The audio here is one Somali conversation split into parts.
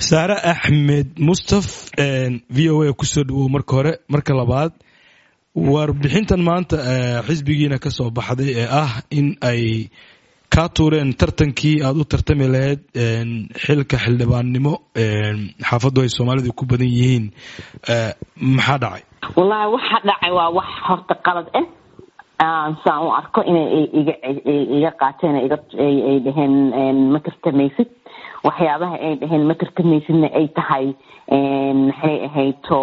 saare axmed mustaf v o a kusoo dhawow marka hore marka labaad warbixintan maanta xisbigiina ka soo baxday ee ah in ay kaa tuureen tartankii aada u tartami lahayd xilka xildhibaannimo xaafaddu ay soomaalidu ku badan yihiin maxaa dhacay wallaahi waxa dhacay waa wax horta qalad ah saan u arko inay iga qaateen ay dhaheen ma tartamaysid waxyaabaha ay dhaheen ma tartamaysidna ay tahay maxay ahayto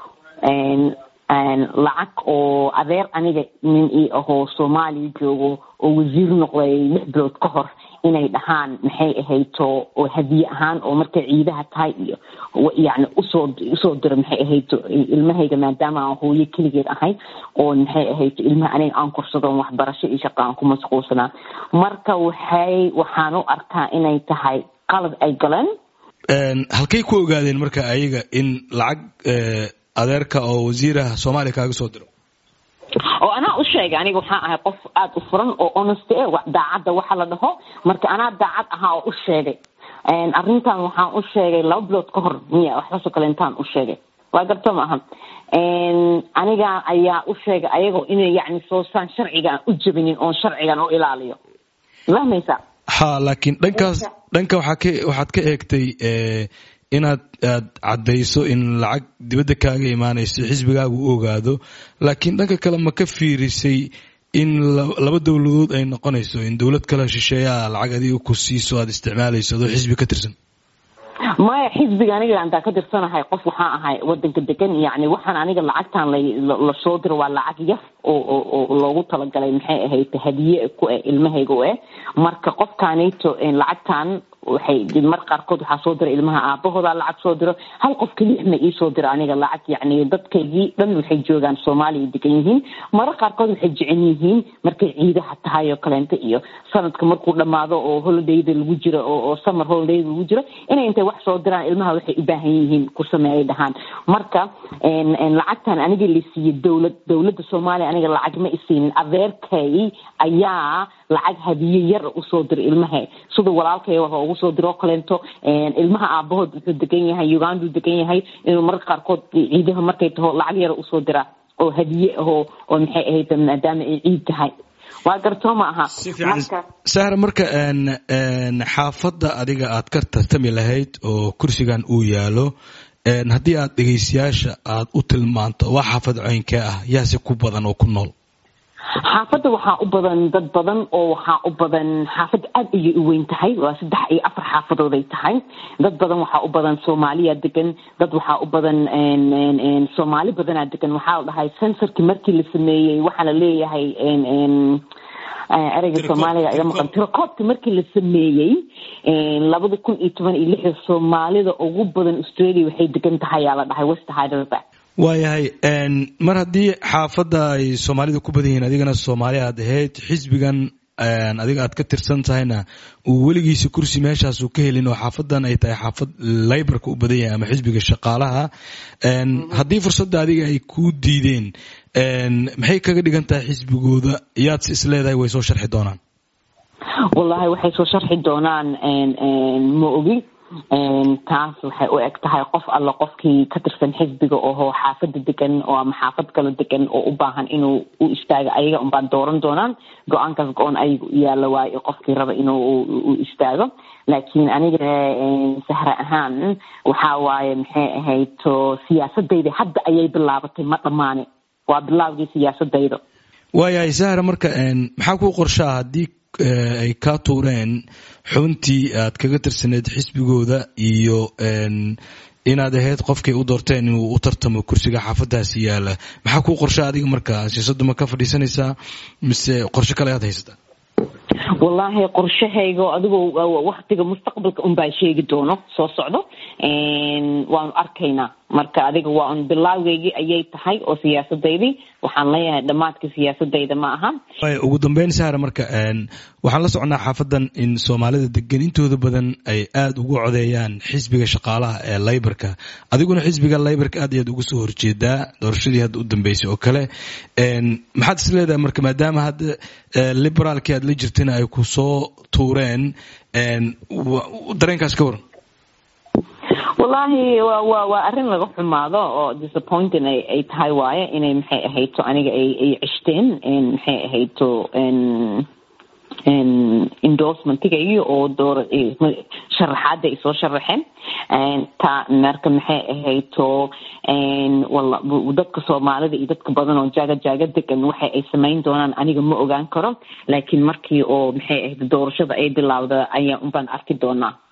lacag oo adeer aniga nin ii ahoo soomaaliya joogo oo wasiir noqday lix bilood ka hor inay dhahaan maxay ahayto oo hadiye ahaan oo markay ciidaha tahay iyo yani usoo usoo diro maxay ahayto ilmahayga maadaama aan hooyo keligeed ahay oo maxay ahayto ilmaha aniga aan korsadoon waxbarasho iyo shaqa aan ku mashquulsanaa marka waxay waxaan u arkaa inay tahay qalad ay galeen halkay ku ogaadeen marka ayaga in lacag adeerka oo wasiiraha soomaaliya kaaga soo diro oo anaa u sheegay aniga waxaan ahay qof aada u furan oo honest e daacadda waxa la dhaho marka anaa daacad ahaa oo u sheegay arrintan waxaan u sheegay laba bilood ka hor miya waxaasoo kale intaan u sheegay waa garto maaha aniga ayaa u sheegay ayagoo inay yani soosaan sharcigaan u jabinin oon sharcigan u ilaaliyo fahmaysa ha laakiin dhankaas dhanka waxaa ka waxaad ka eegtay inaad aad caddayso in lacag dibadda kaaga imaanayso xisbigaagu u ogaado laakiin dhanka kale ma ka fiirisay in laba dowladood ay noqonayso in dowlad kale shisheeyaa lacag adiga ku siiso aada isticmaalayso adoo xisbi ka tirsan maya xisbiga aniga antaa ka tirsanahay qof waxaan ahay wadanka degan yani waxaan aniga lacagtan lasoo diro waa lacag yaf oo loogu talagalay maxay ahayd hadiye ku eh ilmahayga u eh marka qofkaanayto lacagtan waxay mar qaarkood waxaa soo dira ilmaha aabahooda lacag soo diro hal qof kelix ma iisoo diro aniga lacag yani dadkaygii dhan waxay joogaan soomaaliya degan yihiin marar qaarkood waxay jecel yihiin markay ciidaha tahay oo kaleento iyo sanadka markuu dhamaado oo holidayda lagu jiro oo summer holidayda lagu jiro inay intay wax soo diraan ilmaha waxay u baahan yihiin ku sameeyay dhahaan marka lacagtan aniga la siiye dowlad dowladda soomaaliya aniga lacag ma isiinin adeerkay ayaa lacag hadiye yar usoo dira ilmaha sida walaalkay waxa ugu soo diro kaleento ilmaha aabahood wuxuu degan yahay uganduu degan yahay inuu mararka qaarkood ciidaha markay taho lacag yara usoo diraa oo hadiye ahoo oo maxay ahayd maadaama ay ciid tahay waa gartoo ma aha sahra marka xaafadda adiga aad ka tartami lahayd oo kursigan uu yaalo haddii aad dhegaystayaasha aad u tilmaanto waa xaafad ceynkee ah yaase ku badan oo ku nool xaafadda waxaa u badan dad badan oo waxaa u badan xaafadda aad ayay u weyn tahay waa saddex iyo afar xaafadooday tahay dad badan waxaa u badan soomaaliya degan dad waxaa u badan soomaali badanaa degan waxaa la dhahay sensorkii markii la sameeyey waxaa la leeyahay ereyga soomaaliga iga maqan tirakoobka markii la sameeyey labada kun iyo toban iyo lixda soomaalida ugu badan australia waxay degan tahay yaa la dhahay west hyderabad waayahay mar haddii xaafadda ay soomaalida ku badan yihiin adigana soomaali aad ahayd xisbigan adiga aad ka tirsan tahayna uu weligiisa kursi meeshaasuu ka helin oo xaafadan ay tahay xaafad laybarka u badan yahay ama xisbiga shaqaalaha haddii fursadda adiga ay kuu diideen maxay kaga dhigan tahay xisbigooda yaadse is leedahay way soo sharxi doonaan wallahi waxay soo sharxi doonaan ma ogi taas waxay u eg tahay qof alla qofkii ka tirsan xisbiga oho xaafada degan oo ama xaafad kala degan oo u baahan inuu u istaago ayaga unbaa dooran doonaan go-aankaas go-on ayaga u yaala waayo qofkii raba inuu u istaago laakiin aniga sahra ahaan waxaa waaye maxay ahayd to siyaasadayda hadda ayay bilaabatay ma dhammaane waa bilaabgii siyaasadayda waayahay sahra marka maxaa kuu qorshaa haddii ay kaa tuureen xubintii aad kaga tirsaneed xisbigooda iyo inaad ahayd qofkay u doorteen inuu u tartamo kursiga xaafadaasi yaala maxaa kuu qorsha adiga marka siyaasaddu ma ka fadhiisanaysaa mise qorshe kale aad haysataa wallaahi qorshahayga adigoo waktiga mustaqbalka unbaa sheegi doono soo socdo waanu arkaynaa marka adiga waa un bilaawgeygii ayay tahay oo siyaasadaydii waxaan leeyahay dhammaadka siyaasadayda ma aha ugu dambeyn sahra marka waxaan la socnaa xaafadan in soomaalida degan intooda badan ay aada ugu codeeyaan xisbiga shaqaalaha ee laybarka adiguna xisbiga laybarka aad ayaad uga soo horjeedaa doorashadii hadda u dambeysay oo kale maxaad is leedahay marka maadaama hadda liberaalkii aad la jirtana ay ku soo tuureen dareenkaas ka waran wallaahi wa wa waa arrin laga xumaado oo disappointing ay ay tahay waaye inay maxay ahayto aniga ay ay cishteen maxay ahayto endorsementigayo oo door sharaxaada ay soo sharaxeen ta marka maxay ahayto wala dadka soomaalida iyo dadka badan oo jaaga jaaga degan waxa ay samayn doonaan aniga ma ogaan karo laakiin markii oo maxay ahayd doorashada ay bilaawda ayaa unbaan arki doonaa